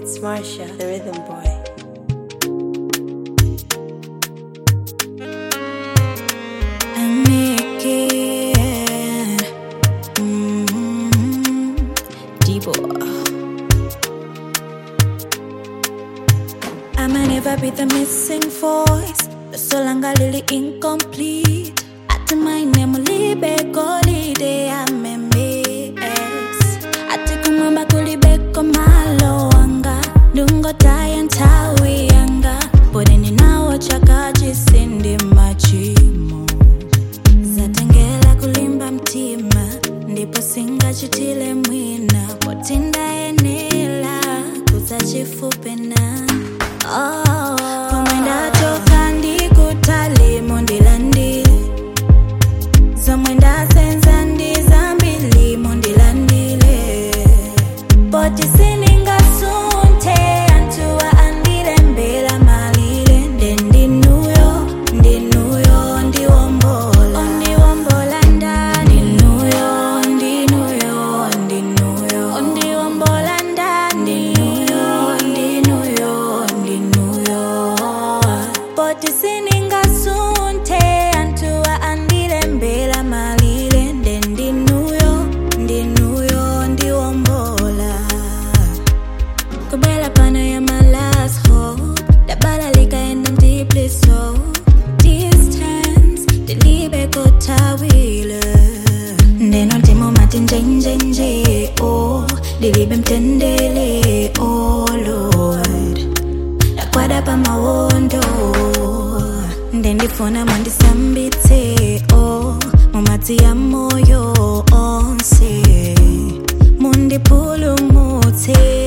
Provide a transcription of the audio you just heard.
It's Marsha, the rhythm boy. and make it. Mm-hmm. D-boy. I might never be the missing voice. The solanga lily incomplete. At my name, libe golide amemes. Ati kumamba kulibeko malo anga. Dungo taya ntawi anga. Bodeni nawo chakaji sindi machimo. Zatengela kulimba mtima. Ndipo singachitile mwina. Potinda enela. Kuzachifupe na. Oh, komwenda toka ndikutalimo ndilandile zomwenda senza ndizambilimo ndilandile poti siningasunte antuwa andile mbela malile nde ndinuyo ndinuyo ndiwombola ondiwombola ndani ndinuyo ndinuyo ndinuyo ondiwombola ndani ndinuyo ndinuyo ndinuyo poti siningasunte antuwa andile mbela malile nde ndinuyo ndinuyo ndiwombola kubela pano ya my last hope dabala likaenda deeply so distance dilibe kotawile ndeno ndimo mati njenjenje oh dilibe mtendele oh lord ndakwada pamawondo ndendifuna mundisambitse oh mumadzi ya moyo onse mundipulumutse